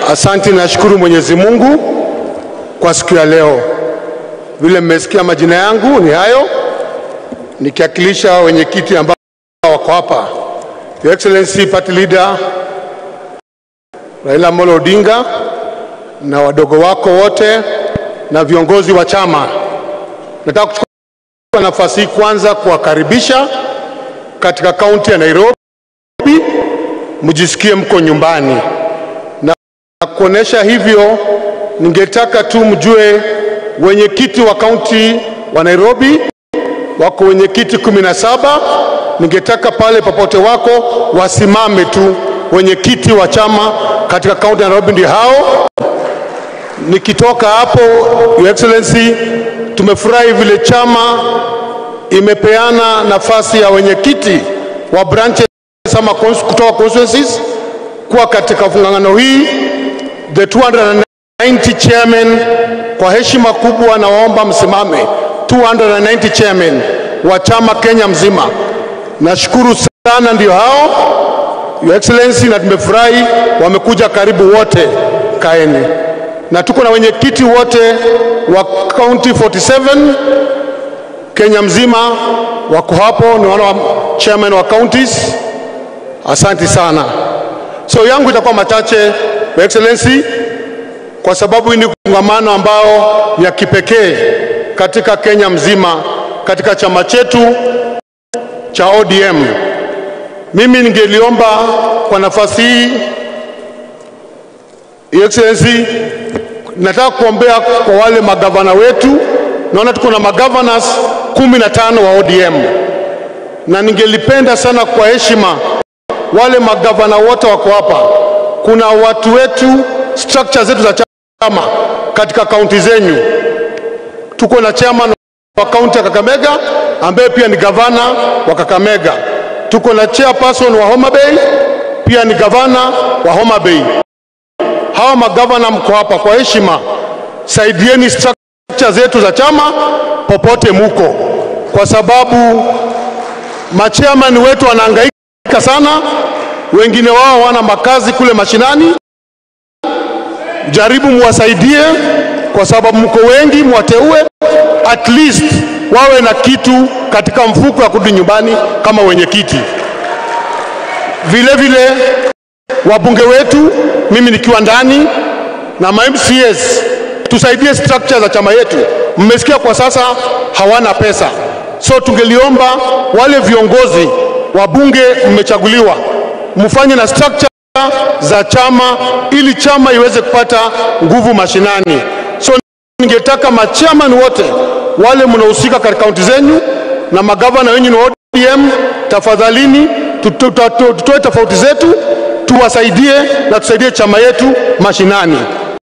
Asante, nashukuru Mwenyezi Mungu kwa siku ya leo. Vile mmesikia majina yangu ni hayo, nikiwakilisha wenyekiti ambao wako hapa, Your Excellency Party Leader Raila Amolo Odinga na wadogo wako wote na viongozi wa chama. Nataka kuchukua nafasi hii kwanza kuwakaribisha katika kaunti ya Nairobi, mjisikie mko nyumbani na kuonesha hivyo, ningetaka tu mjue wenyekiti wa kaunti wa Nairobi wako wenyekiti kumi na saba. Ningetaka pale popote wako wasimame tu, wenyekiti wa chama katika kaunti ya Nairobi ndio hao. Nikitoka hapo, Your Excellency, tumefurahi vile chama imepeana nafasi ya wenyekiti wa branches ama cons- kutoka constituencies kuwa katika fungangano hii the 290 chairman. Kwa heshima kubwa, nawaomba msimame 290 chairman wa chama Kenya mzima. Nashukuru sana, ndio hao Your Excellency, na tumefurahi wamekuja karibu wote, kaeni na tuko na wenyekiti wote wa county 47 Kenya mzima wako hapo, ni wana wa chairman wa counties. Asante sana. So yangu itakuwa machache, Your Excellency, kwa sababu hii ni kongamano ambao ya kipekee katika Kenya mzima katika chama chetu cha ODM. Mimi ningeliomba kwa nafasi hii Your Excellency, nataka kuombea kwa wale magavana wetu. Naona tuko na magavanas kumi na tano wa ODM, na ningelipenda sana kwa heshima wale magavana wote wako hapa. Kuna watu wetu, structure zetu za chama katika kaunti zenyu. Tuko na chairman wa kaunti ya Kakamega ambaye pia ni gavana wa Kakamega. Tuko na chairperson wa Homa Bay pia ni gavana wa Homa Bay. Hawa magavana mko hapa, kwa heshima saidieni structure zetu za chama popote muko, kwa sababu machairman wetu wanahangaika sana, wengine wao wana makazi kule mashinani. Jaribu muwasaidie, kwa sababu mko wengi, mwateue at least wawe na kitu katika mfuko ya kurudi nyumbani kama wenyekiti. Vile vile wabunge wetu, mimi nikiwa ndani na ma MCAs, tusaidie structure za chama yetu. Mmesikia kwa sasa hawana pesa, so tungeliomba wale viongozi wabunge mmechaguliwa, mfanye na structure za chama ili chama iweze kupata nguvu mashinani. So ningetaka machairman wote wale mnahusika katika kaunti zenyu na magavana wenyu ni wa ODM, tafadhalini tuto- tuto- tutoe tofauti zetu tuwasaidie na tusaidie chama yetu mashinani.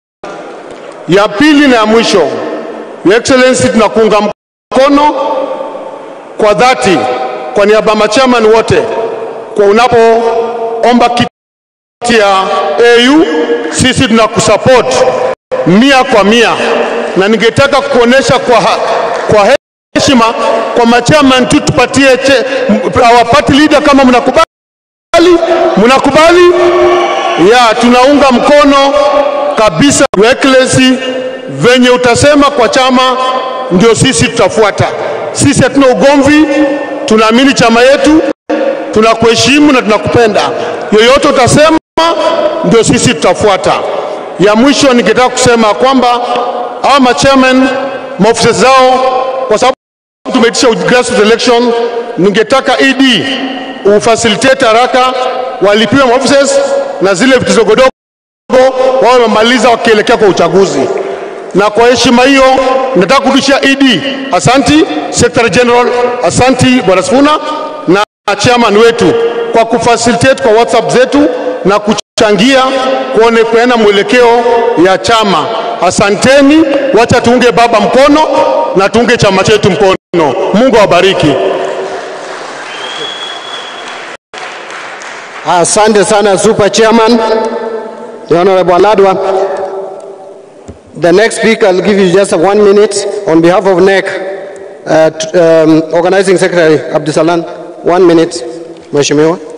Ya pili na ya mwisho, Your Excellency, tunakuunga mkono kwa dhati kwa niaba ya machairman wote kwa unapoomba kiti ya AU, sisi tunakusupport mia kwa mia, na ningetaka kuonesha kwa, ha- kwa heshima kwa machairman tu tupatie che, our party leader kama mnakubali mnakubali ya tunaunga mkono kabisa Your Excellency, venye utasema kwa chama ndio sisi tutafuata. Sisi hatuna ugomvi, tunaamini chama yetu, tunakuheshimu na tunakupenda. Yoyote utasema ndio sisi tutafuata. Ya mwisho ningetaka kusema kwamba hawa machairman maofisa zao, kwa sababu tumeitisha grassroots election, ningetaka ED ufacilitate haraka walipiwe maofficers na zile vitu zogodogo wawe wamemaliza wakielekea kwa uchaguzi. Na kwa heshima hiyo nataka kurudishia ED asanti, Secretary General asanti Bwana Sifuna na chairman wetu kwa kufacilitate kwa WhatsApp zetu na kuchangia kuone kuena mwelekeo ya chama. Asanteni, wacha tuunge baba mkono na tuunge chama chetu mkono. Mungu awabariki. Asante sana Super Chairman, the Honorable Aladwa. The next speaker, I'll give you just one minute on behalf of NEC, uh, t- um, Organizing Secretary Abdusalan. One minute, Mheshimiwa.